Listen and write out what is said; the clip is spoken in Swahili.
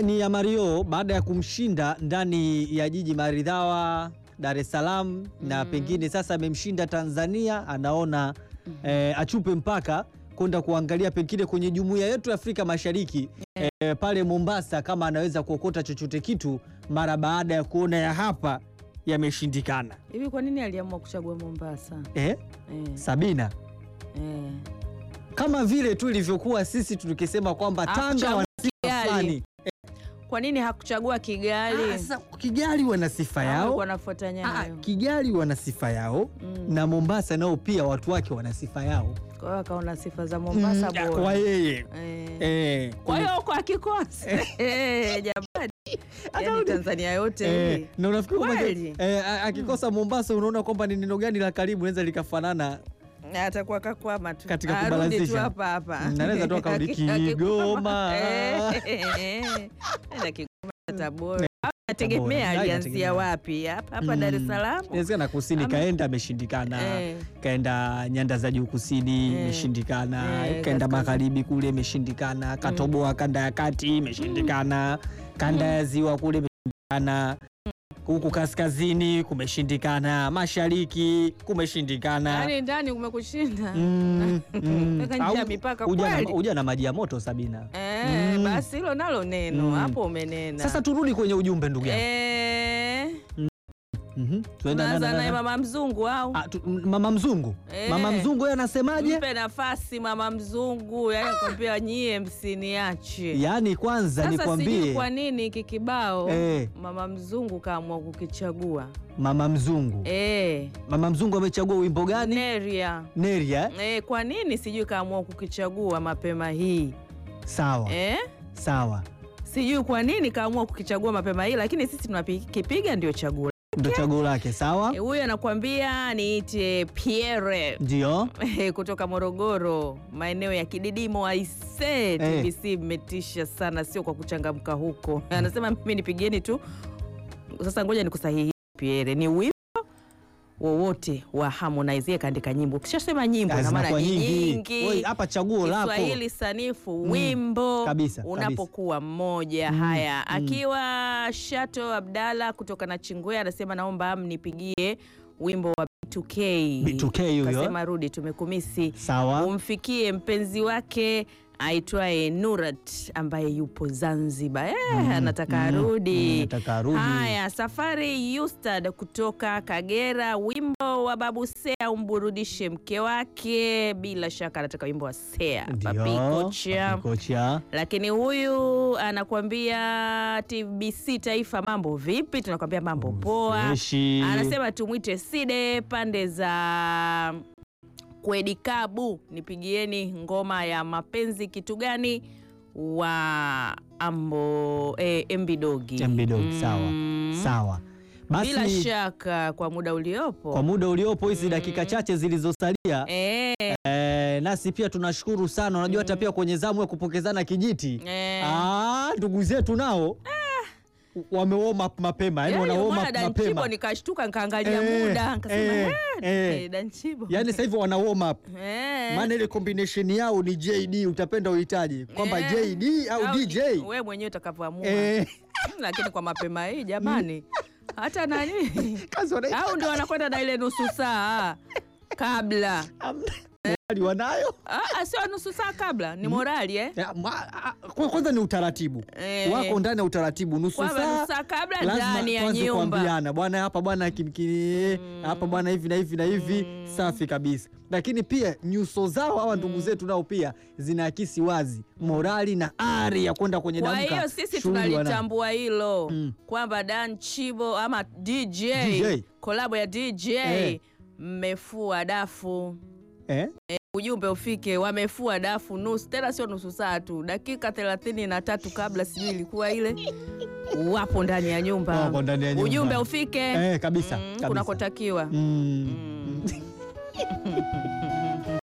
ni ya Mario baada ya kumshinda ndani ya jiji maridhawa Dar es Salaam na pengine sasa amemshinda Tanzania, anaona eh, achupe mpaka kwenda kuangalia pengine kwenye jumuiya yetu ya Afrika Mashariki eh, pale Mombasa kama anaweza kuokota chochote kitu mara baada ya kuona ya hapa yameshindikana. Hivi kwa nini aliamua kuchagua Mombasa? Eh, Eh, Sabina, eh. kama vile tu ilivyokuwa sisi tukisema kwamba Tanga Hakuchagua wana sifa Kigali. fulani. Kwa nini hakuchagua Kigali? Ah, sasa Kigali wana sifa yao Alikuwa anafuata Ah, nyayo. Kigali wana sifa yao Mm. na Mombasa nao pia watu wake wana sifa yao Kwa hiyo akaona sifa za Mombasa Mm, bora. kwa yeye Eh. eh, Kwa hiyo kwa kikosi Eh, jamani, yaani Tanzania yote eh, hii. na unafikiri kwamba Kweli? eh, a- akikosa Mombasa unaona kwamba ni neno gani la karibu naweza likafanana atakuwa kakwama tu Katika Arudi tu kubalansisha. hapa hapa Mm, anaweza tu akarudi Aki- akikwama. Kigoma. Eh, eh, enda Kigoma Tabora Au nategemea Tabora. alianzia Inategemea. wapi hapa hapa Dar es Mm, Salaam inawezekana kusini Ama- kaenda ameshindikana Eh. kaenda nyanda za juu kusini Eh. imeshindikana Eh, kaenda kaskazini. magharibi kule imeshindikana katoboa kanda ya kati imeshindikana kanda ya ziwa kule imeshindikana huku kaskazini kumeshindikana mashariki kumeshindikana yaani ndani kumekushinda Mm, mm. Weka nje Au ya mipaka uja na- kweli. uja na maji ya moto Sabina. Eh, Mm. basi hilo nalo neno Mm. hapo umenena Sasa turudi kwenye ujumbe ndugu yangu. Eh, Mhm. Tuenda na- tunaanza na- naye na- mama mzungu au Ah, tu- mama mzungu Eh. mama mzungu yeye anasemaje? mpe nafasi mama mzungu yani kwambia nyie msiniache Yaani kwanza sasa sijui nikwambie kwa nini hiki kibao Eh. mama mzungu kaamua kukichagua mama mzungu eh, mama mzungu amechagua wimbo gani? Neria Neria. eh? eh, kwa nini sijui kaamua kukichagua mapema hii Sawa eh? sawa, sijui kwa nini kaamua kukichagua mapema hii lakini sisi tunakipiga ndio chaguo ndo chaguo lake. Sawa, Eh, huyu anakuambia niite Pierre ndio kutoka Morogoro, maeneo ya Kididimo. Aise, TBC mmetisha sana, sio kwa kuchangamka huko. Anasema mimi nipigieni tu. Sasa ngoja nikusahihi Pierre, ni wimbo wowote wa Harmonize. Yeye kaandika nyimbo, ukishasema nyimbo na maana zinakuwa ni nyingi. nyingi. Oi, Hapa chaguo lako Kiswahili sanifu wimbo kabisa, unapokuwa mmoja. Mm, Haya, mm. akiwa Shato Abdalla kutoka na Chingwe anasema naomba mnipigie wimbo wa B2K. B2K huyo. Kasema rudi, tumekumisi sawa. umfikie mpenzi wake aitwaye Nurat ambaye yupo Zanzibar. Eh, Mm, anataka mm, arudi. mm, anataka arudi. Haya, Safari Yustad kutoka Kagera, wimbo wa Babu Sea umburudishe mke wake. Bila shaka anataka wimbo wa Sea Papi Ndio, Kocha. Papi Kocha. Lakini huyu anakuambia TBC Taifa, mambo vipi? Tunakwambia mambo poa. Freshi. Anasema tumwite Side pande za Kwedikabu, nipigieni ngoma ya mapenzi kitu gani wa ambo eh, Mbidogi Mbidogi, sawa sawa. Basi Bila shaka kwa muda uliopo kwa muda uliopo hizi dakika chache zilizosalia eh, eh, nasi pia tunashukuru sana. Unajua hata pia kwenye zamu ya kupokezana kijiti eh. ah, ndugu zetu nao wame warm up mapema, yani wana Yaani, warm umeona up Danchibo mapema, nikashtuka nikaangalia Eh, muda nikasema eh, eh, eh. eh, Danchibo yani sasa hivi wana warm up eh. maana ile combination yao ni JD, utapenda uhitaji kwamba Eh. JD au Au DJ we mwenyewe utakavyoamua eh, lakini kwa mapema hii jamani hata nani kazi wana- au ndio wanakwenda na ile nusu saa kabla morali wanayo Ah, ah, sio nusu saa kabla ni morali eh? Ya, ma- a- kwa- kwanza ni utaratibu Eh. wako ndani ya utaratibu, nusu Kwamba saa nusu saa kabla lazima ndani ya tuanze nyumba kuambiana bwana, hapa bwana kimkini hapa bwana hivi na hivi na hivi, safi kabisa. Lakini pia nyuso zao hawa ndugu zetu nao pia zinaakisi wazi morali na ari ya kwenda kwenye kwa damka. hiyo sisi shughuli wana- tunalitambua hilo Mm. kwamba Dan Chibo ama DJ, DJ. kolabo ya DJ Eh. mmefua dafu eh? ujumbe ufike, wamefua dafu nusu, tena sio nusu saa tu, dakika thelathini na tatu kabla, sijui ilikuwa ile, wapo ndani ya nyumba, Wapo ndani ya nyumba. ujumbe ufike Eh, kabisa, mm, kabisa. kunakotakiwa Mm. mm.